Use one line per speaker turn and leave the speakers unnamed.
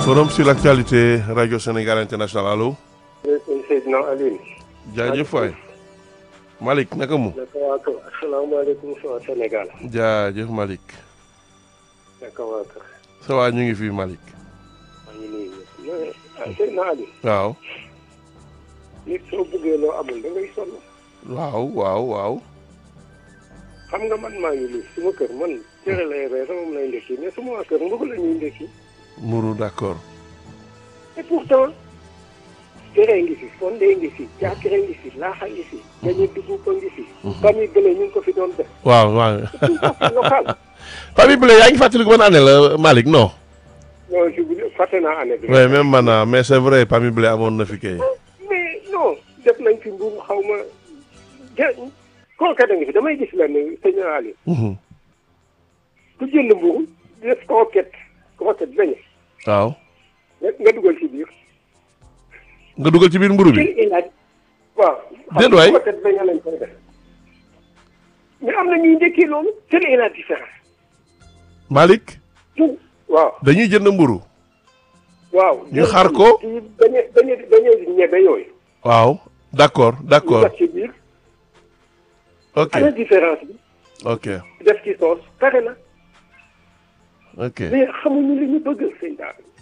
forum sur l'actualité radio Sénégal international allo.
Seydina Alioune.
jaajëf waay. Malick naka mu.
naka waa kër asalaamaaleykum waa Sénégal.
jaajëf Malick.
naka waa kër.
ça va ñu ngi fi Malick.
maa ngi nuyu ñëpp ah Seydina Alioune.
waaw.
nit soo bëggee loo amul da ngay sonn.
waaw waaw waaw.
xam nga man maa ngi nii suma kër man cere lay reer moom lay ndekki mais suma waa kër mbëgg la ñuy ndekki.
Mourou d'accord.
et pourtant. cere ngi fi fonde ngi fi jaakire ngi fi laaxa ngi fi. dañuy dugub ko ngi fi. famille bële ñu ngi ko fi doon def.
waaw waaw.
local.
famille Blé yaa ngi fàttaliku ban année la Malick non.
non je vous fàtte naa année bi.
oui même man ah mais c'est vrai famille Blé amoon na fi kay.
mais non def nañ fi mburu xaw ma ja kooka da nga fi damay gis lenn sëñ Ali
Mhm.
ku jënd mburu def croquette croquette beñe
waaw.
nga nga dugal ci biir
nga dugal ci biir mburu bi.
quel est la waaw
Déet waay.
croquette beñe lañ koy def mais am na ñuy ndekkee loolu quelle est la différence
Malick
tout waaw
dañuy jënd mburu
waaw
Ñu xar ko.
ci beñe beñe beñe ñebe yooyu
waaw d'accord
ñu
d'accord
def ci biir
ok
ana différence bi
ok
def ci soos pare na
ok
mais xamuñu li ñu bëgg sëñ daal